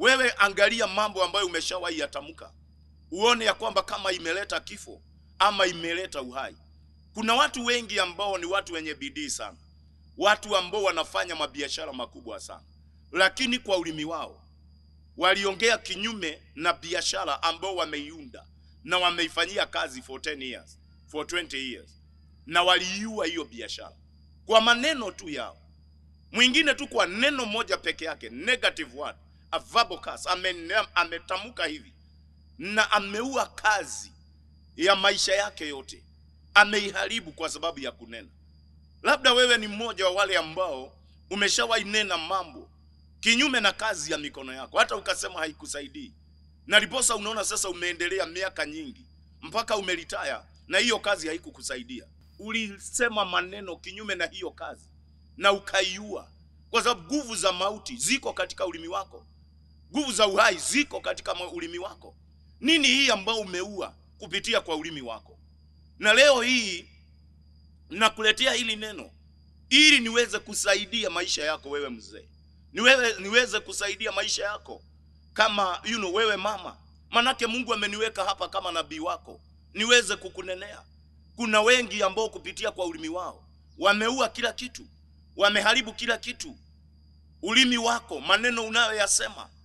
Wewe angalia mambo ambayo umeshawahi yatamka, uone ya kwamba kama imeleta kifo ama imeleta uhai. Kuna watu wengi ambao ni watu wenye bidii sana, watu ambao wanafanya mabiashara makubwa sana, lakini kwa ulimi wao waliongea kinyume na biashara ambao wameiunda na wameifanyia kazi for 10 years, for 20 years, na waliiua hiyo biashara kwa maneno tu yao. Mwingine tu kwa neno moja peke yake, negative word, a verbal curse, ame- ametamka hivi na ameua kazi ya maisha yake yote, ameiharibu kwa sababu ya kunena. Labda wewe ni mmoja wa wale ambao umeshawahi nena mambo kinyume na kazi ya mikono yako, hata ukasema haikusaidii, na liposa unaona sasa umeendelea miaka nyingi mpaka umelitaya na hiyo kazi haikukusaidia. Ulisema maneno kinyume na hiyo kazi na ukaiua, kwa sababu nguvu za mauti ziko katika ulimi wako, nguvu za uhai ziko katika ma- ulimi wako. Nini hii ambao umeua kupitia kwa ulimi wako? Na leo hii nakuletea hili neno ili niweze kusaidia maisha yako wewe mzee, niwewe, niweze kusaidia maisha yako kama you know, wewe mama, manake Mungu ameniweka hapa kama nabii wako niweze kukunenea. Kuna wengi ambao kupitia kwa ulimi wao wameua kila kitu, wameharibu kila kitu. Ulimi wako, maneno unayoyasema